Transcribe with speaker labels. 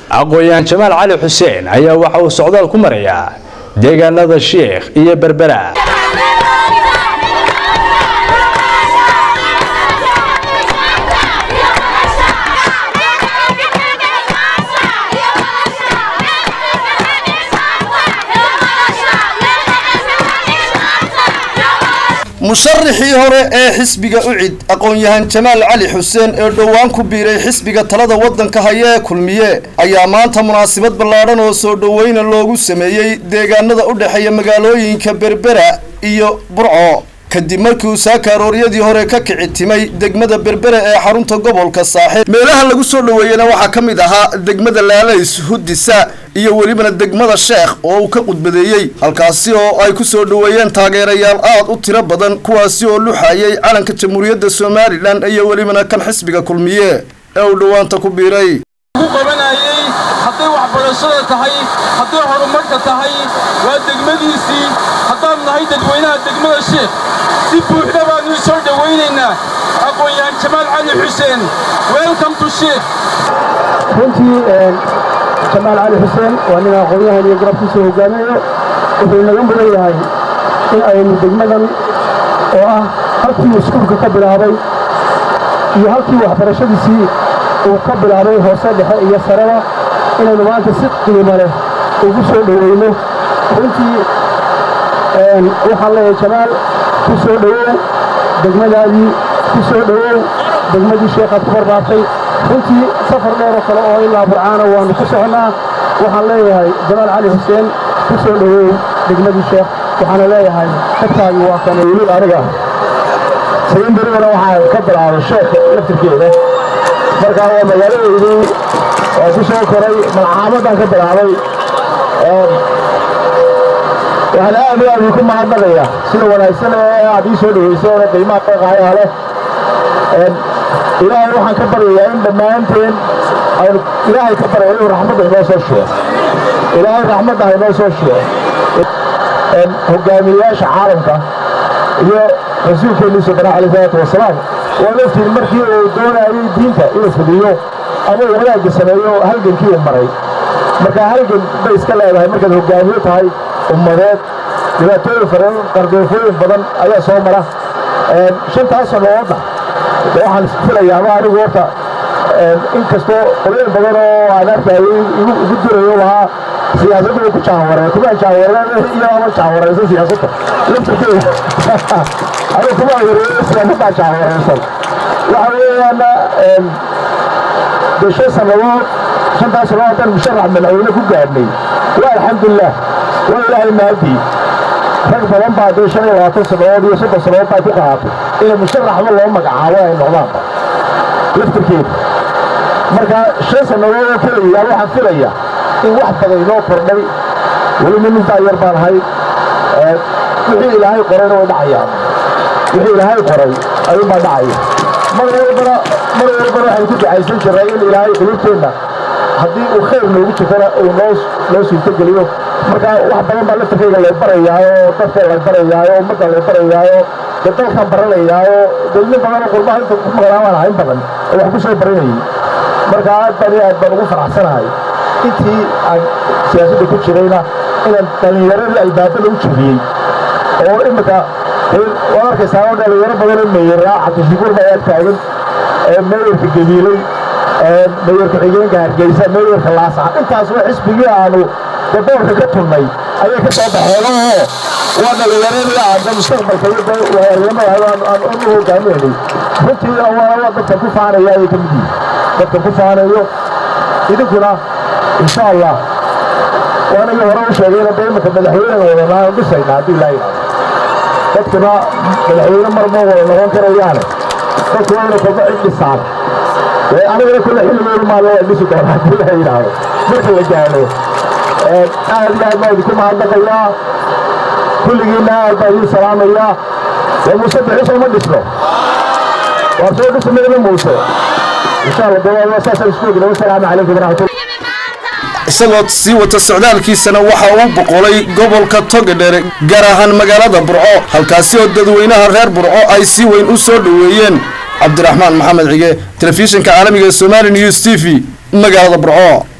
Speaker 1: aqoon-yahan jamaal cali xuseen ayaa waxa uu socdaal ku marayaa deegaanada sheekh iyo berbera
Speaker 2: musharaxii hore ee xisbiga ucid aqoon-yahan jamaal cali xuseen ee dhowaan ku biiray xisbiga talada waddanka haya ee kulmiye ayaa maanta munaasabad ballaadhan oo soo dhoweyna loogu sameeyey deegaanada u dhexeeya magaalooyinka berbera iyo burco kadib markii uu saaka arooryadii hore ka kici timay degmada berbera ee xarunta gobolka saaxiib meelaha lagu soo dhoweeyena waxaa ka mid ahaa degmada laalays hudisa iyo welibana degmada sheekh oo uu ka qudbadeeyey halkaasi oo ay ku soo dhoweeyeen taageerayaal aad u tiro badan kuwaasi oo luxayay calanka jamhuuriyadda somalilan iyo welibana kan xisbiga kulmiye ee uu dhowaanta ku biiray
Speaker 3: qabanayay hadday waxbarashada tahay hadday horumarka tahay waa degmadiisii haddaan nahay dadweynaha degmada sheekh si buuxda baannu soo dhowaynaynaa aqoon-yahan jamaal cali xuseen welcome to sheekh
Speaker 4: runtii jamaal cali xuseen waa nin aqoon-yahan iyo garabkiisa hogaaminayo wuxuu naga mudan yahay in aynu degmadan oo ah halkii iskuulka ka bilaabay iyo halkii waxbarashadiisii uu ka bilaabay hoose dhexe iyo sareba inaynu maanta si qiimo leh ugu soo dhoweyno runtii waxaan leeyahay jamaal ku soo dhowow degmadaadii ku soo dhowow degmadii sheekhaad ku barbaartay runtii safar dheeroo kale oo ilaa burcaana waannu ku soconnaa waxaan leeyahay jamaal cali xuseen ku soo dhowow degmadii sheekh waxaana leeyahay xogtaagii waa kana weli aniga sayin berigana waxaa ka bilaabay sheekh laftirkeeda markaa waa magaaladeydii oo ku soo koray malcaamadaan ka bilaabay waxaan aad iyo aad idinku mahadnaqaya sida wanaagsan ee aad ii soo dhoweyseen qiimaha qeeqaayaa leh ilaahay waxaan ka baryayaa in dhammaanteen aynu ilaahay ka baryaya inuu raxmadda inoo soo shubo ilaahay raxmadda ha inoo soo shubo hogaamiyeyaasha caalamka iyo rasuulkeennii subana alayh salaatu wasalaam waa laftiin markii uu doonayay diinta inuu fudiyo ama uu wanaagga sameeyo halgankii uu maray marka halgan bay iska leedahay markaad hogaamiyo tahay ummadeed dhibaatooyin faran qardoofooyin badan ayaa soo mara shantaas sannadoodna waxaan filayaaba anigu horta inkastoo qolooyin badan oo aan arkayay igu durayo lahaa siyaasadda way ku jaawareen kuma jaawareen iyo ama jaawareysan siyaasadda laftirkeeda anigu kuma wareeyo siyaasaddaa jaawareysan waxa weeyaana dee shan sannadood shantaas sannadood haddaan musharax madaxweyne ku gaadhnay waa alxamdulilah waa ilaahay mahadii rag badan baa dee shan iyo labaatan sannadood iyo soddon sannadood baa ku qaatay inay musharaxba loo magacaabo ay noqdaanba laftirkeeda marka shan sannadood oo keliya waxaan filaya in wax badan inoo kordhay weliba nintaa yar baan ahay wixii ilaahay qorayna way dhacayaan wixii ilaahay qoray ayuunbaa dhacaya mar walbana mar walbana waxaynu ku ducaysan jirnay in ilaahay qulubteenna haddii uu khayr noogu jirtana uu noo noo suurtogeliyo marka wax badan baa laftirkayga lay barayaayo dadka lay barayaayo ummadda lay barayaayo dee dalkan baranayaayo dee nin badan oo qurbaha inta ku maqlaabaan ahayn badan oo wax ku soo baranayay marka aad baan iyo aad baan ugu faraxsanahay intii aan siyaasadda ku jirayna inaan dhallinyaradii albaabada u jebiyey oo imika waad arkaysaa oo dhallinyaro badan oo meyeraa cabdishukuur baa ag taagan meeyarka gabiiley meeyarka xigeenka hargeysa meeyarka laasaxa intaas waa xisbigii aanu daboolka ka tunnay ayay ka soo baxeen oo waa dhallinyaradii aada mustaqbalka iyo waayarimada aan u hogaaminaynay runtiina waa dadkan ku faanaya ayay ka mid yihiin dadkan ku faanayo idinkuna insha allah waanagii hore u sheegayna dee imanka madaxweynega wadanaa dhisayna haddii ilaa yidhahdo dadkuna madaxweyne mar ma wada noqon karayaane dadku waa inay kolba cid dhisaan dee anigana kulle xilligeedu maalin waa dhisi doona haddii ilaa yidhaahdo marka la gaadho aad iyo aad baa idinku mahadnaqayaa kulligiinna aad baa idiin salaamayaa dee muuse bixiso ma dhisno waa soo dhismayna muuse insha allah dee saasaan isku ogna wasalaamu calaykum waraxmatulla
Speaker 2: isagoo sii wata socdaalkiisana waxa uu boqolay gobolka togedhere gaar ahaan magaalada burco halkaasi oo dadweynaha reer burco ay si weyn u soo dhoweeyeen cabdiraxmaan maxamed cige telefishinka caalamiga ee somali news t v magaalada burco